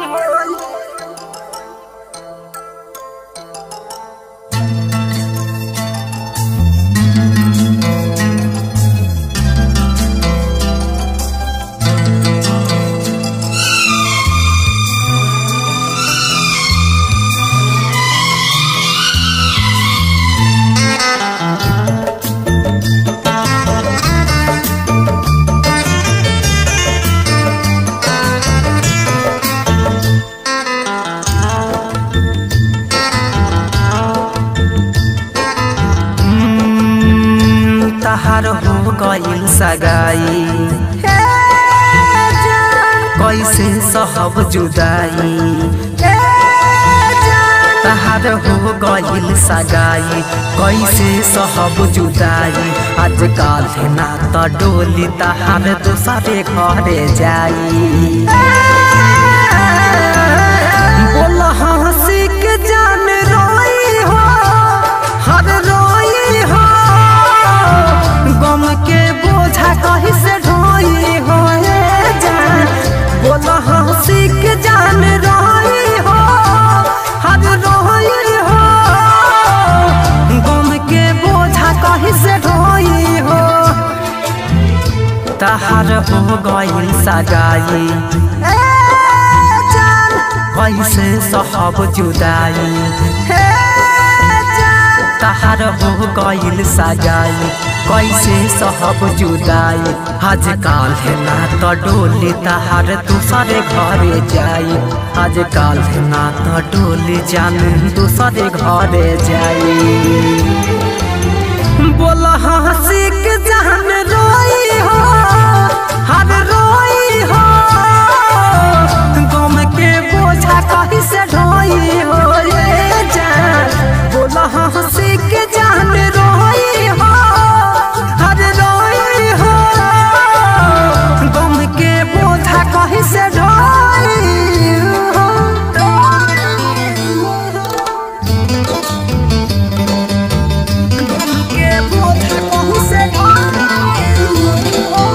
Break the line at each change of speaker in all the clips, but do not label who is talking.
तहार हो गइल सगाई कैसे सहब जुदाई तहार हो गइल सगाई कैसे सहब जुदाई आजकल ना त डोली तहार दूसरे घरे जाई बोल हंसी के जान रोई हो हर रोई हो गम के बोझा कहीं से ढोई हो ए जान बोल हंसी के जान रोई हो हर रोई हो गम के बोझा कहीं से ढोई हो तहार हो गइल सगाई ए जान कैसे सहब जुदाई हे जान तहार हो गइल सगाई कैसे सहब जुदाई आजकल है ना तो डोली तहार दूसरे घरे जाई आजकल है ना तो डोली जान दूसरे घरे जाई बोल हंसी के जान रोई हो हर रोई हो गम के बोझा कहीं से ढोई हो ये जान बोल हंसी के जान रोई हो हर रोई हो गम के बोझा कहीं से ढोई हो के बोझा कहीं से ढोई हो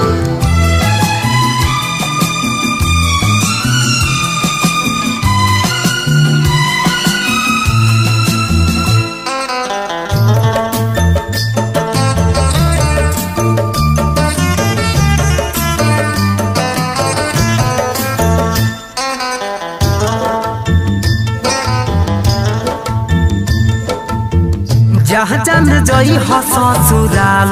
जहाँ जान जई हस ससुराल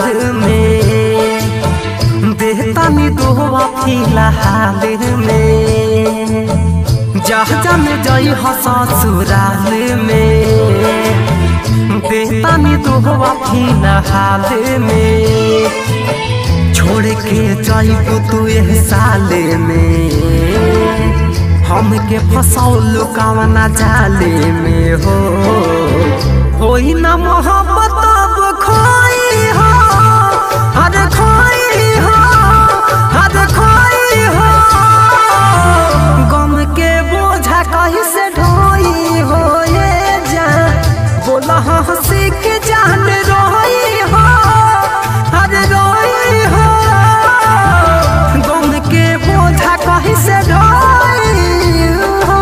में देहतानी दोवा फिलहाल में जहाँ जान जई हस ससुराल में देहतानी दोवा फिलहाल में छोड़ के जाइबू तू एह साल में हमके फसौल कवना जाले में हो होई ना मोहब्बत अब खोई हो हर खोई हो हर खोई हो गम के बोझा कहीं से ढोई हो ये जान बोल हंसी के जान रोई हो हर रोई हो गम के बोझा कहीं से ढोई हो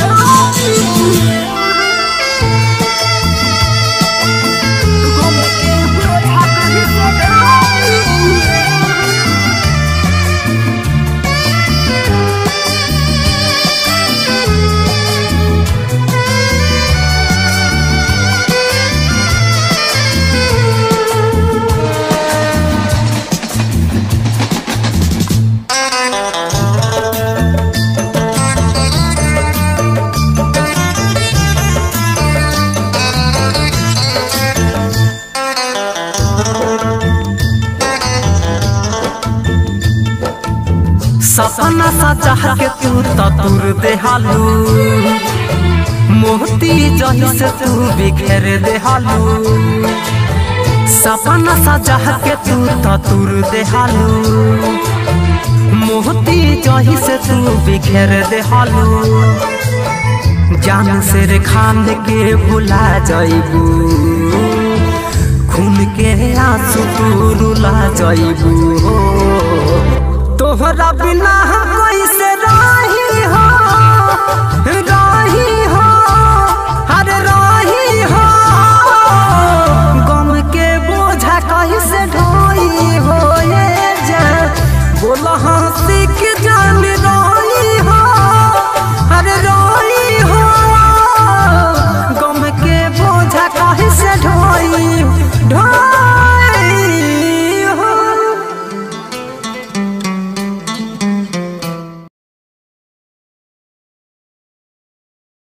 सपना सजा के तू तो तुर देहालू मोती जही से तू बिखेर देहालू सपना सजा के तू तो तुर देहालू मोती जही से तू बिखेर देहालू जान से रे खान के भुला जाइबू खून के आंसू तू रुला जाइबू हो तोहरा बिना हम कैसे रही हो रही